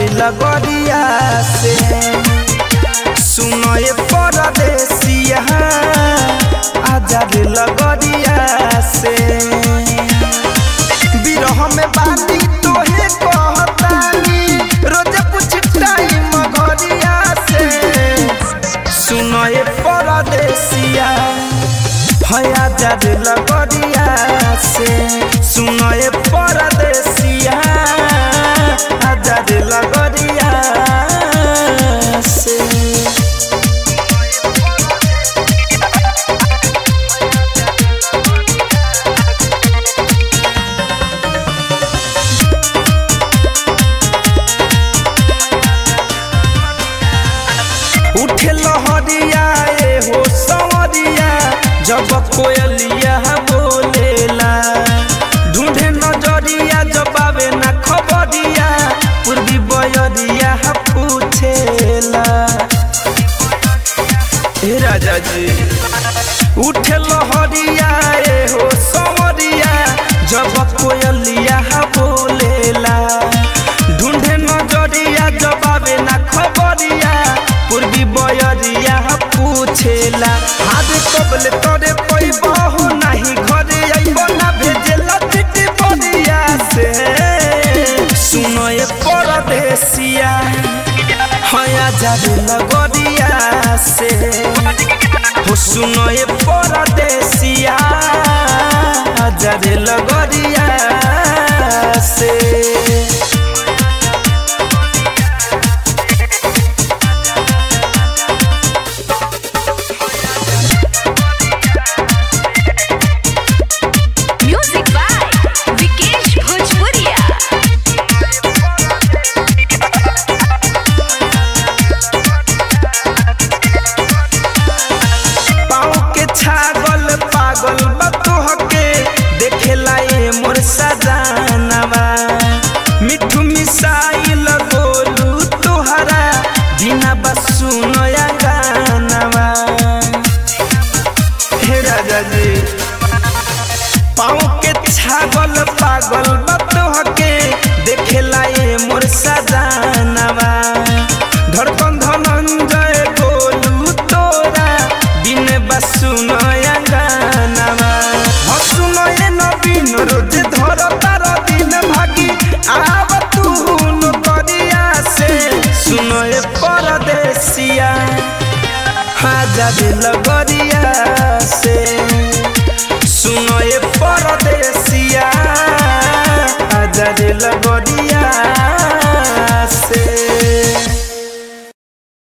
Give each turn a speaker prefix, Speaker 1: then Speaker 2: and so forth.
Speaker 1: लगरिया से सुनो ये परदेसिया आजा रे लगरिया से बिरह में बाती तोहे कहतानी रोज पूछ टाइम घरिया से सुनो ये परदेसिया हया जाद लगरिया से सुनो ये परदेसिया आजाद लगरिया से उठे लहरिया ए हो सवरिया जब कोयलिया बोलेला ढूंढे नजरिया जब आवे ना खबरिया पूर्वी बयरिया पूछेला हे राजा जी उठे लहरिया ए हो सवरिया जब कोयलिया बोलेला ढूंढे नजरिया जब आवे ना खबरिया पूर्वी बयरिया पूछेला हाथ कबले तोरे पैबहो नाही घरे अइबो ना भेजेला चिट्ठी बरिया से सुनो ये परदेसिया हया जादू लगरिया से हो सुनो ये परदेसिया जादू लगरिया से
Speaker 2: Music by Vikesh Bhojpuria.
Speaker 1: पाँव के छागल पागल बतोहके देखेला ए मोर सजानवा मिठू मिसाइल गोलू तोहरा बिना बसु नया गानवा हे राजा जी पाँव के छागल पागल बतोहके देखेला ए मोर सजानवा धड़कन धनंजय गोलू तोरा बिन बसु नया गानवा हसु नये नवीन रोज धर तार दिन भागी आव तू न करिया से सुनो ए परदेसिया हाजा दिल गरिया से सुनो ए परदेसिया